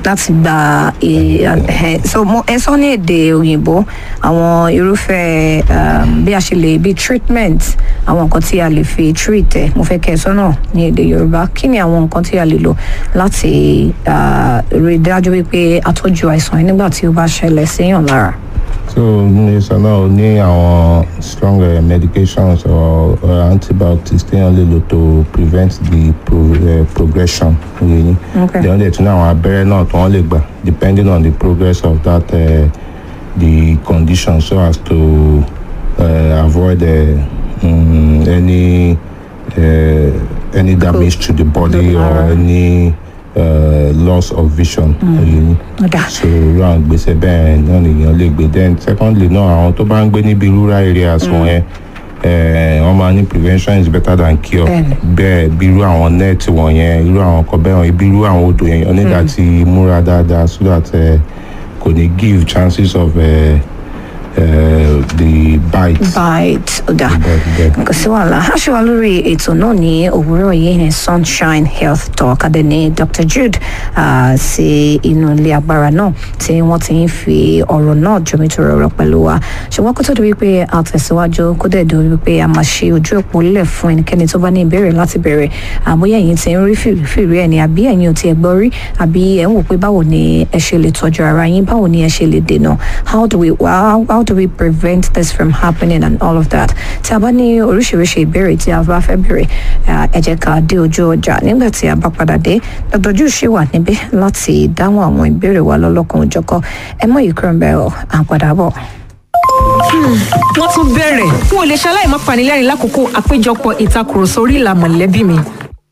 láti gba ẹ ẹ so mo ẹ sọ ní èdè òyìnbó àwọn irúfẹ́ um, bí a ṣe lè bí treatment àwọn nǹkan tí a lè fi treat ẹ mo fẹ́ kẹ́ ẹ sọ́nà ní èdè yorùbá kí ni àwọn nǹkan tí a lè lò láti ah, rí i dájú wípé a tọ́jú àìsàn yìí nígbà tí ó bá ṣẹlẹ̀ séèyàn lára. so ní sọ́nà ó ní àwọn strong uh, medications or uh, antibiotics téèyàn lè lò to prevent the pro, uh, progression yìí Okay. then ó lè tún ní àwọn abẹ́rẹ́ náà tí wọ́n lè gbà depending on the progress of that uh, the condition so as to uh, avoid uh, um, any uh, any damage to the body or any uh, loss of vision. yìí Ọ̀dà. so irú àwọn gbèsè bẹ́ẹ̀ náà nìyẹn lè gbé then secondly náà àwọn tó bá ń gbé níbi rural areas wọn yẹn eh, wọ́n máa ní prevention is better than cure Bẹ́ẹ̀ni. bẹ́ẹ̀ bí irú àwọn net wọ̀nyẹn irú àwọn ọkọ̀ bẹ́ẹ̀ wọ̀nyẹn bí irú àwọn odò yẹn yẹn nígbà tí múra dáadáa so that eh, kò ní give chances of eh, eh, the bite. bite ọ̀dà. bite bite. kò sí wàhálà a ṣe wà lórí ètò náà ní òwúrọ̀ yìí ní sunshine health talk adé ní dr jude ah, sí inú ilé agbára náà tí wọ́n ti ń fi ọ̀rọ̀ náà jomitoro ọ̀rọ̀ pẹ̀lú wa ṣùgbọ́n kó tó di wípé a tẹ̀síwájú kó dẹ̀ di wípé a máa ṣe ojú òpó lẹ̀ fún ẹnikẹ́ni tó bá ní ìbéèrè láti bẹ̀rẹ̀ àbóyá ẹ̀yin ti ń rí fìrí ẹ̀ ni àbí ẹ̀yin ò tiẹ̀ gbọ́ rí àbí ẹ̀ ń wò pé báwo ni ẹ ṣe lè tọ́jú ara yín báwo ni ẹ ṣe lè dènà how do we how, how do we prevent this from happening and all of that tí a bá ní oríṣiríṣi ìbéèrè tí a bá fẹ́ béèrè ah, ẹ jẹ́ ká dé ojú ọjà nígbà tí a bá padà dé dr ju ṣì wà níbí láti dáhùn àwọn ìbéèrè wa lọ́lọ́kan òjọ̀kọ ẹ mọ̀ yìí kúrò ń bẹ̀ ọ́ à ń padà bọ̀. wọ́n tún bẹ̀rẹ̀ n ò lè ṣaláì má panilẹ́rìn lákòókò àpéjọpọ̀ ìtakùrọ̀sọ orí ìlà mọ̀lẹ́bí mi.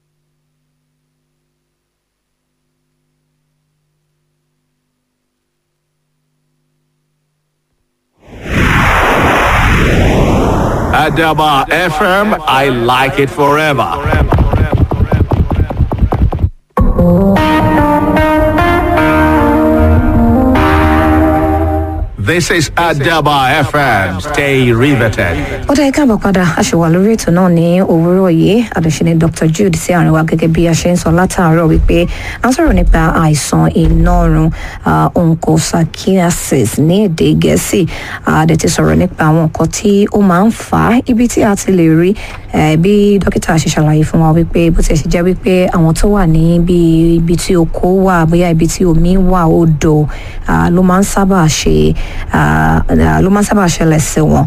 Adaba FM, I like it forever. This is Adaba FM. Stay riveted. ó dá ká bọ̀ padà a ṣe wà lórí ètò náà ní òwúrọ̀ yìí àdùnṣe ni dr jude sí àárín wa gẹ́gẹ́ bí a ṣe ń sọ látàárọ̀ wípé a ń sọ̀rọ̀ nípa àìsàn inọ́run ah, onchocerciasis ní èdè gẹ̀ẹ́sì a dẹ̀ ti sọ̀rọ̀ nípa àwọn nǹkan tí ó máa ń fà á ibi tí a ti lè rí eh, bí dókítà ṣe ṣàlàyé fún wa wípé bó ti ṣe jẹ́ wípé àwọn tó wà ní bí ibi tí oko wà bóyá ibi tí omi wà odò ah, ló máa ń sábà ṣe ah, ah, ló máa ń sábà ṣẹlẹ̀ sí wọn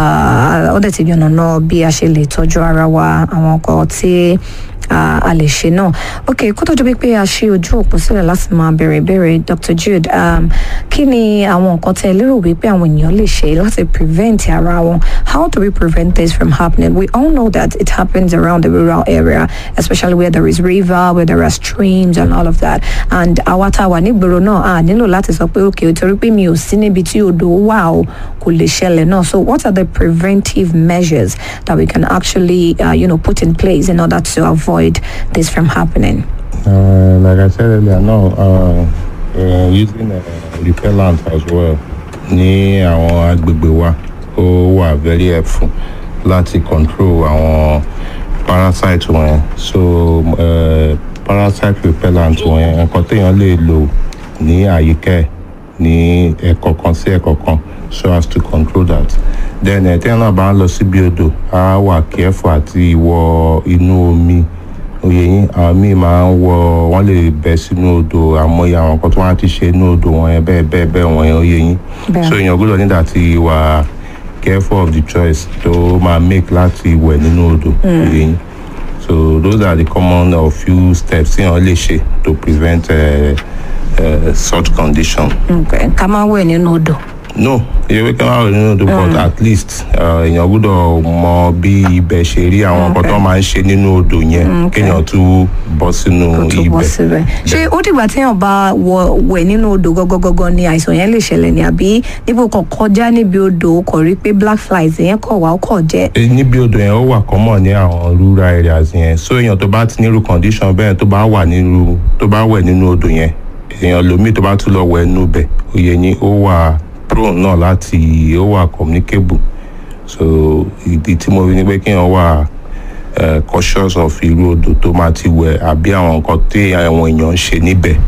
Ah, ó dẹ̀ ti yànnàná bí a ṣe lè tọ́jú ara wa àwọn nǹkan tí ah, a lè ṣe náà ok kó tó di wípé a ṣe ojú òpó sílẹ̀ láti máa bẹ̀rẹ̀ ìbéèrè dr jude um, kí ni àwọn nǹkan tẹ́ ẹ lérò wípé àwọn ènìyàn lè ṣe láti prevent ara wọn how do we prevent this from happening we all know that it happens around the rural area especially where there is river where there are streams and all of that and àwa tá a wà nígboro náà a nílò láti sọ pé ok torí pé mi ò sí níbi tí odò wà o kò lè ṣẹlẹ̀ náà so what are the preventive measures that we can actually uh, you know, put in place in order to avoid this from happening. Uh, like I said earlier, no, uh, uh, using uh, repellent as well ní àwọn agbègbè wa ó wà very helpful láti control àwọn parasite wọ̀nyẹn so uh, parasite repellent wọ̀nyẹn nǹkan téèyàn lè lò ní àyíká ẹ̀ ní ẹ̀kọ̀kan sí ẹ̀kọ̀kan so as to control that then ẹ̀ téèyàn náà bá ń lọ síbi odò á wà careful àti wọ inú omi oyè yín àwọn míì máa ń wọ wọn lè bẹ sínú odò àmọye àwọn nǹkan tó wọn ti ṣe inú odò wọn yẹn bẹẹ bẹẹ bẹẹ wọn yẹn oyè yín Bẹ́ẹ̀. so èèyàn gbọdọ nígbà tí wà careful of the choice tó máa make láti wẹ̀ nínú odò oyè yín so those are the common or few steps tí wọn lè ṣe to prevent uh, uh, such condition. Okay. ká máa wẹ̀ nínú odò. no ìyẹ̀wé kan wà nínú odò but at least uh, èèyàn gbọdọ̀ mọ bí ibẹ̀ ṣe rí àwọn nǹkan tó máa ń ṣe nínú odò yẹn kéèyàn tún bọ́ sínú kó tó bọ́ ibẹ̀. síbẹ̀. ṣé ó dìgbà téèyàn bá wọ wẹ̀ nínú odò gọ́gọ́gọ́gọ́ ni àìsàn yẹn lè ṣẹlẹ̀ ni àbí níbo kan kọjá níbi odò ó kọ̀ rí pé black flies yẹn kọ̀ wá ó kọ̀ jẹ́. Eh, níbi odò yẹn ó wà common ní àwọn rural areas yẹn so èèyàn tó bá ti nírú condition bẹ́ẹ̀ tó bá wà nínú tó bá wẹ̀ nínú odò yẹn èèyàn lómi tó bá tún lọ wẹ̀ nínú bẹ̀ òye yín ó wà prone náà láti ó wà communicable so ìdí tí mo rí ni pé kéèyàn wà eh, cautious of irú odò tó máa ti wẹ̀ àbí àwọn nǹkan tí àwọn èèyàn ń ṣe níbẹ̀